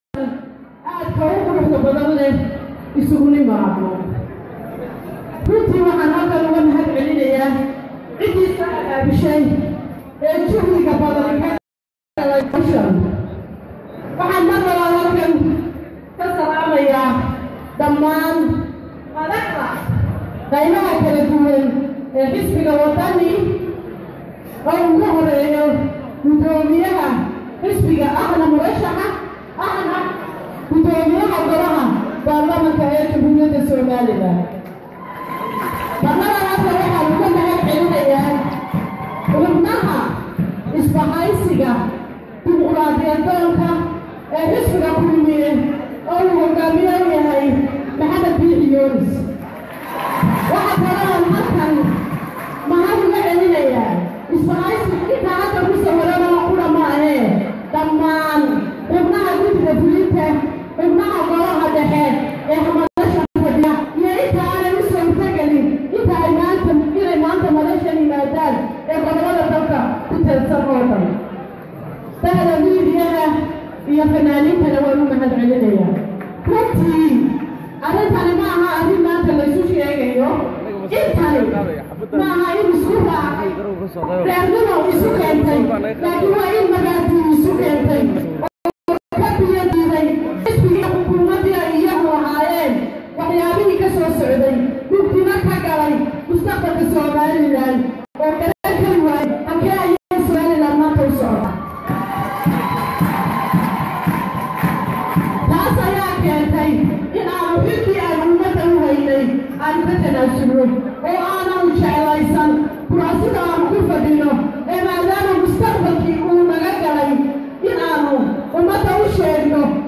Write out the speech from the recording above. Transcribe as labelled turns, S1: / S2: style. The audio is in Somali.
S1: aadka u quruxda badan leh isugu nimaado runtii waxaan halkan uga mahad celinayaa ciddii soo agaabishay ee juhdiga badan ka galay bishan waxaan mar labaad halkan ka salaamayaa dhammaan madaxda qaybaha kala duwan ee xisbiga wadani oo ugu horeeyo guddoomiyaha xisbiga ahna murashaxa ahna guddoomiyaha golaha baarlamanka ee jamhuuriyadda somalilan barnamadaasa waxaa uga mahad celinayaa xubnaha isbahaysiga dimuqraadiyadoonka ee xisbiga kulmiye oo uu hogaamiye u yahay maxamed biixi yoonis waxaa kaloon halkan mahad uga celinayaa isbahaysiga intaa hadda ku sawirana qura maahee dhammaan xubnaha guddiga fulinta xubnaha golaha dhexe ee hamadasha fadhiya iyo inta aanay u suurtagelin inta ay maanta inay maanta madashan yimaadaan ee gobolada dalka ku teedsan oo dhan dahda miidiyada iyo fanaaniintana waan u mahad celinayaa runtii arrintani ma aha arrin maanta laysu sheegayo intani ma aha in isku raacay reernimo isu keentay laakiin waa in magaatii isu keentay oo ka biyadiiday xisbigii xukuumaddii ay iyagu ahaayeen waxyaabihii ka soo socday mugdimo ka galay mustaqbalka somalilan oo garan kari waayey halkee ayay somalilan maanta u socda taas ayaa keentay in aanu xilkii aan ummadda u haynay aanu ka tanaasulno oo aananu jeclaysan kuraasida aanu ku fadhino ee maadaama mustaqbalkii uu naga galay in aanu ummadda u sheegno